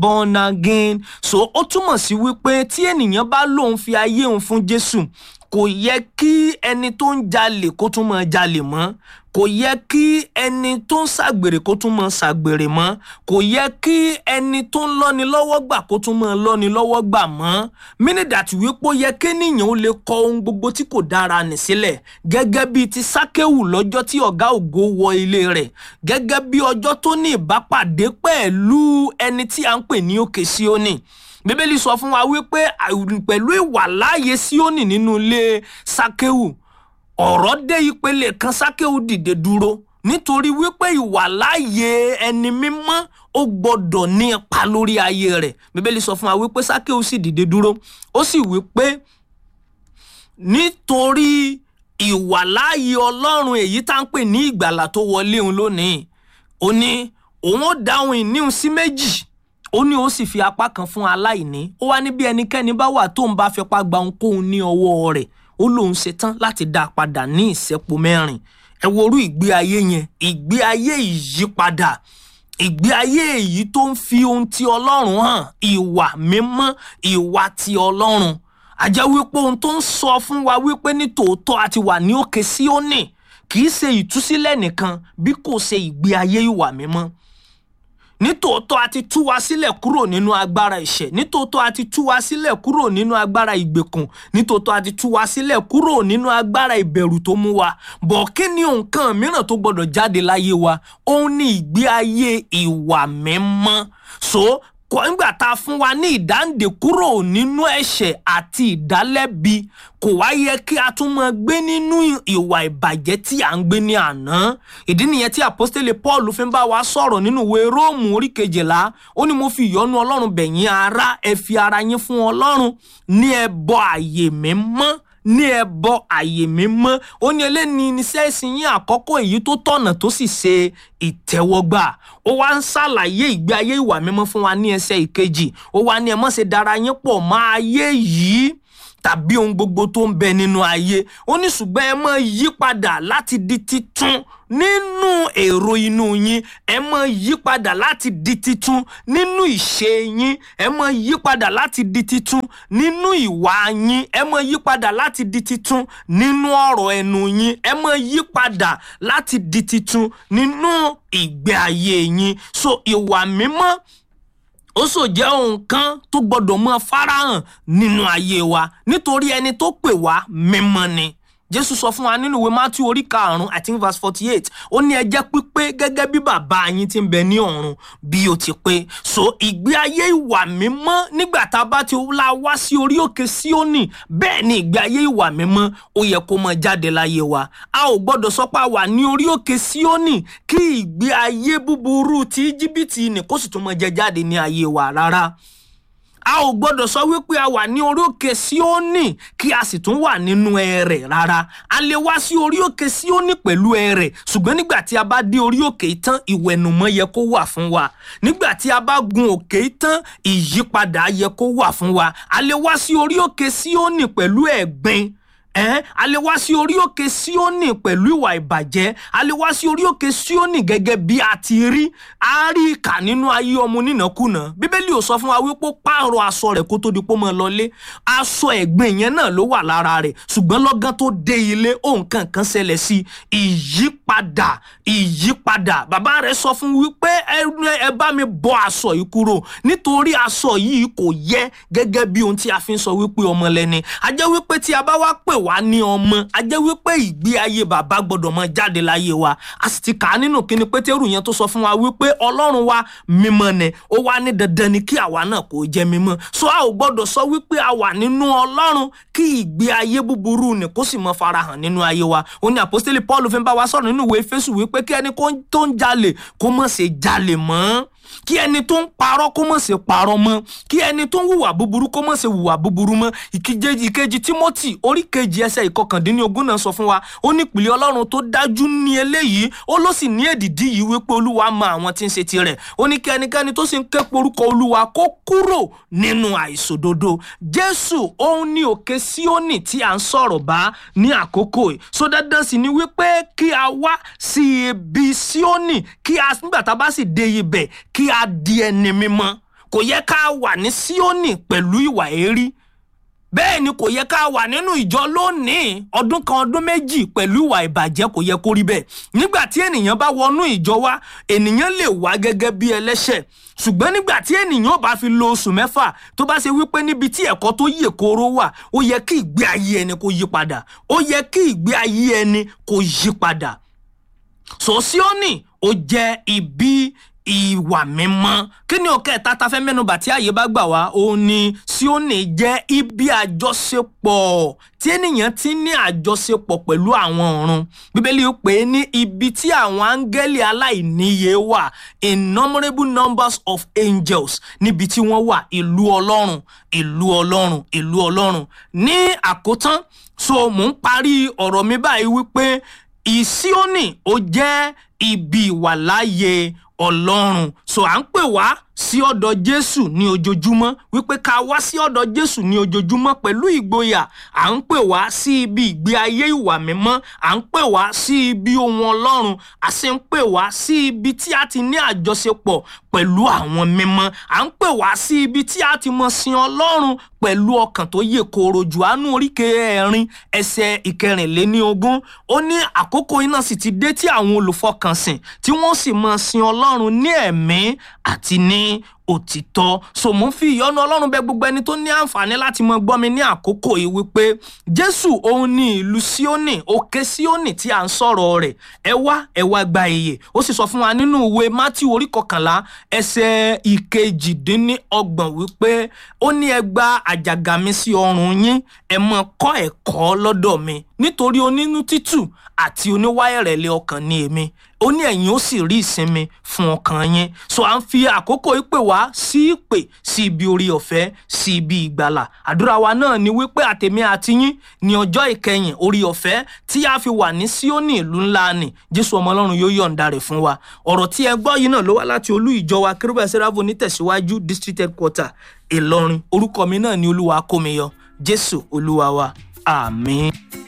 born again so ó túmọ̀ sí wípé tí ènìyàn bá lóun fi ayé òun fún jésù kò yẹ kí ẹni tó ń jalè kó tún máa jalè mọ́ kò yẹ kí ẹni tó ń ṣàgbèrè kó tún máa ṣàgbèrè mọ́ kò yẹ kí ẹni tó ń lọ́ni lọ́wọ́ gbà kó tún máa lọ́ni lọ́wọ́ gbà mọ́ mínìdàtí wípé ó yẹ kéèyàn ó lè kọ ohun gbogbo tí kò dára nì sílẹ̀ gẹ́gẹ́ bíi ti sákéwù lọ́jọ́ tí ọ̀gá ògo wọ ilé rẹ̀ gẹ́gẹ́ bí ọjọ́ tó ní ìbápàdé pẹ̀lú ẹni tí à ń pè ní òkè síónì bíbélì sọ fún wa wípé pẹ̀lú ìwàláàyè síónì nínú ilé sákéwù ọ̀rọ̀ dé ìpele kan sákéwù dìde dúró nítorí wípé ìwàláàyè ẹni mímọ́ ó gbọ́dọ̀ ní ipa lórí ayé rẹ̀ bíbélì sọ fún wa wípé sákéwù sì dìde dúró ó sì wípé nítorí ìwàláàyè ọlọ́run èyí tá ń pè ní ìgbàlà tó wọlé òun lónìí ó ní òun ó dáhùn ìníhùn sí méjì ó ní ó sì fi apá kan fún aláìní ó wá ní bí ẹnikẹ́ni bá wà tóun bá fipá gba ohunkóhun ní ọwọ́ rẹ̀ ó lóun ṣetán láti dá a padà ní ìṣẹ́po mẹ́rin ẹ worú ìgbé ayé yẹn ìgbé ayé ìyípadà ìgbé ayé èyí tó ń fi ohun ti ọlọ́run hàn ìwà mímọ́ ìwà ti ọlọ́run àjẹ́ wípé ohun tó ń sọ fún wa wípé ní tòótọ́ àti wà ní òkè síónì kì í ṣe ìtúsílẹ̀ nìkan bí kò ṣe ìgbé ayé ìwà mímọ́ nítòótọ́ a ti tú wa sílẹ̀ kúrò nínú agbára ìṣẹ̀ nítòótọ́ a ti tú wa sílẹ̀ kúrò nínú agbára ìgbèkùn nítòótọ́ a ti tú wa sílẹ̀ kúrò nínú agbára ìbẹ̀rù tó mú wa bọ̀ kí ni nǹkan mìíràn tó gbọ́dọ̀ jáde láyé wa òun ni ìgbé ayé ìwà mímọ́ so kọ́ nígbà tá a fún wa ní ìdáǹdè kúrò nínú ẹ̀ṣẹ̀ àti ìdálẹ́bi kò wá yẹ kí a tún máa gbé nínú ìwà ìbàjẹ́ tí à ń gbé ní àná ìdí nìyẹn tí àpọ́stélé paul fi ń bá wa sọ̀rọ̀ nínú ìwé róòmù orí kejìlá ó ní mo fi ìyọ́nú ọlọ́run bẹ̀yìn ara ẹ fi ara yín fún ọlọ́run ní ẹbọ àyè mímọ́ ní ẹbọ àyè mímọ́ ó ní eléyìí iṣẹ́ ìsìn yín àkọ́kọ́ èyí tó tọ̀nà tó sì ṣe ìtẹ́wọ́gbà ó wá ń ṣàlàyé ìgbé ayé ìwà mímọ́ fún wa ní ẹsẹ̀ ìkejì ó wá ní ẹ má ṣe dara yín pọ̀ mọ́ ayé yìí tàbí ohun gbogbo tó ń bẹ nínú ayé ó ní ṣùgbọ́n ẹ máa yí padà láti di titun nínú èrò inú yín ẹ máa yí padà láti di titun nínú ìṣe yín ẹ máa yí padà láti di titun nínú ìwà yín ẹ máa yí padà láti di titun nínú ọ̀rọ̀ ẹnu yín ẹ máa yí padà láti di titun nínú ìgbé ayé yín so ìwà mímọ́ ó sò jẹ́ ohun kan tó gbọ́dọ̀ mọ́ farahàn nínú ayé wa nítorí ẹni tó pè wá mímọ́ ni jésù sọ fún wa nínú ìwé matthew orí karùnún i think verse forty eight ó ní ẹ jẹ́ pípé gẹ́gẹ́ bí bàbá yín ti ń bẹ ní ọ̀run bí ó ti pé so ìgbé ayé ìwà mímọ́ nígbà tá a bá ti la wá sí orí òkè síónì bẹ́ẹ̀ ni ìgbé ayé ìwà mímọ́ ó yẹ kó máa jáde láyé wa a ò gbọ́dọ̀ sọ pé a wà ní orí òkè síónì kí ìgbé ayé búburú ti íjíbítì ni kó sì tún máa jẹ jáde ní ayé wa rárá a ò gbọdọ̀ sọ wípé a wà ní orí òkè síónì kí a sì tún wà nínú ẹrẹ̀ rárá a lè wá sí orí òkè síónì pẹ̀lú ẹrẹ̀ ṣùgbọ́n nígbà tí a bá dé orí òkè tán ìwẹ̀nùmọ́ yẹ kó wà fún wa nígbà tí a bá gun òkè tán ìyípadà yẹ kó wà fún wa a lè wá sí orí òkè síónì pẹ̀lú ẹ̀gbin ẹ́n a lè wá sí orí òkè síónì pẹ̀lú ìwà ìbàjẹ́ a lè wá sí orí òkè síónì gẹ́gẹ́ bí a ti rí a rí ìkà nínú ayé ọmọ onínàkúnà bíbélì ò sọ fún wa wípé ó pààrọ̀ aṣọ rẹ̀ kó tó di pé ó máa lọlé aṣọ ẹ̀gbin yẹn náà ló wà lára rẹ̀ ṣùgbọ́n lọ́gán tó dé ilé ohun kankan ṣẹlẹ̀ sí ìyípadà ìyípadà bàbá rẹ̀ sọ fún wípé ẹ bá mi bọ́ aṣọ yìí kúrò nítorí aṣọ yìí kò yẹ gẹ́gẹ́ bí ohun tí a fi ń sọ wípé ọmọ lẹ́ni a jẹ́ wípé tí a bá wá pè wá ní ọmọ a jẹ́ wípé ìgbé ayé bàbá gbọ́dọ̀ mọ jáde láyé wa a sì ti kà á nínú kíni pétérù yẹn tó sọ fún wa wípé ọlọ́run wa mímọ́ ni ó wá ní dandan ni kí àwa náà kó jẹ́ mímọ́ so a ò gbọ́dọ̀ sọ wípé a wà nínú ọlọ́run kí ìgbé ayé búburú ni kó sì mọ farahàn nínú ayé wa ó ní àpọ́stélì paul fi ń bá wa sọ̀rọ̀ nínú ìwé fésù wípé kí ẹni tó ń jalè kó mọ̀ ṣe jalè mọ́ kí ẹni tó ń parọ́ kó mọ̀ ṣe parọ́ mọ́ kí ẹni tó ń hùwà búburú kó mọ̀ ṣe hùwà búburú mọ́ ìkejì ìkejì timothy orí kejì ẹsẹ̀ ìkọkàndínlógún náà sọ fún wa ó ní ìpìlẹ̀ ọlọ́run tó dájú ní eléyìí ó ló sì ní èdìdí yìí wípé olúwa mọ àwọn tí ń ṣe tirẹ̀ ó ní kí ẹnikẹ́ni tó sì ń ké porúkọ olúwa kó kúrò nínú àìṣòdodo jésù òun ní òkè síónì tí à ń sọ̀rọ̀ bá ní àkókò yìí so dandan sì ni wípé kí a wá sí ibi síónì kí a nígbà tá a bá sì dé ibẹ̀ kí a di ẹni mímọ́ kò yẹ ká wà ní síónì pẹ̀lú ìwà èérí bẹ́ẹ̀ ni kò yẹ ká wà nínú ìjọ lónìí ọdún kan ọdún méjì pẹ̀lú ìwà ìbàjẹ́ kò yẹ kó rí bẹ́ẹ̀ nígbà tí ènìyàn bá wọnú ìjọ wa ènìyàn lè wá gẹ́gẹ́ bí ẹlẹ́ṣẹ̀ ṣùgbọ́n nígbà tí ènìyàn bá fi lo oṣù mẹ́fà tó bá ṣe wípé níbi tí ẹ̀kọ́ tó yè kooro wà ó yẹ kí ìgbé ayé ẹni kó yí padà ó yẹ kí ìgbé ayé ẹni kó yí padà sòsíọ́nì ó jẹ́ ibi ìwà mímọ́ kí ni òkè tata fẹ́ mẹ́nubà tí ààyè bá gbà wá òun ni síónì jẹ́ ibi àjọṣepọ̀ tí ènìyàn ti ní àjọṣepọ̀ pẹ̀lú àwọn ọ̀run bíbélì pè é ní ibi tí àwọn áńgẹ́lì aláìníye wà innumerable numbers of angels níbi tí wọ́n wà ìlú ọlọ́run ìlú ọlọ́run ìlú ọlọ́run ní àkótán so mò ń parí ọ̀rọ̀ mi báyìí wípé ìsíónì ó jẹ́ ibi ìwàláyé ọlọ́run so à ń pè wá sí ọ̀dọ̀ jésù ní ojoojúmọ́ wípé ká wá sí ọ̀dọ̀ jésù ní ojoojúmọ́ pẹ̀lú ìgboyà à ń pè wá sí ibi ìgbé ayé ìwà mímọ́ à ń pè wá sí ibi ohun ọlọ́run a sì ń pè wá sí ibi tí a ti ní àjọṣepọ̀ pẹ̀lú àwọn mímọ́ à ń pè wá sí ibi tí a ti mọ sin ọlọ́run pẹ̀lú ọkàn tó yè kooro jùánú oríkè ẹ̀rin ẹsẹ̀ ìkẹrìnléníogún ó ní àkókò iná sì ti dé tí àwọn olùfọkànsìn tí wọ́n sì mọ sin ọlọ́run ní ẹ̀mí àti ní òtítọ́ so mo ń fi ìyọ́nú ọlọ́run bẹ gbogbo ẹni tó ní àǹfààní láti mọ gbọ́ mi ní àkókò yìí wípé jésù òun ní ìlú síónì òkè síónì tí à ń sọ̀rọ̀ rẹ̀ ẹ wá ẹ wá gba iye ó sì sọ fún wa nínú ìwé mátí orí kọkànlá ẹsẹ̀ ìkejìdínlọ́gbọ̀n wípé ó ní ẹ gba àjàgà mi sí ọrùn yín ẹ mọ kọ́ ẹ̀kọ́ lọ́dọ̀ mi nítorí onínú títù àti oníwáyẹ̀rẹ̀lẹ̀ ọkàn ni èmi ó ní ẹ̀yin ó sì rí ìsinmi fún ọkàn yín so à ń fi àkókò ìpè wá sí ìpè sí ibi orí ọ̀fẹ́ sí ibi ìgbàlà àdúrà wa náà ni wípé àtèmi àti yín ní ọjọ́ ìkẹyìn orí ọ̀fẹ́ tí a fi wà ní síónì ìlú ńlá ni jésù ọmọ ọlọ́run yóò yọ̀ǹda rẹ̀ fún wa ọ̀rọ̀ tí ẹ gbọ́ yìí náà ló wá láti olú ìjọ wa kérúbà sẹ́ráfò nítẹ̀síwájú district headquarter ìlọrin orúkọ mi náà ni olúwa kómi yọ jésù olúwa wa àmín.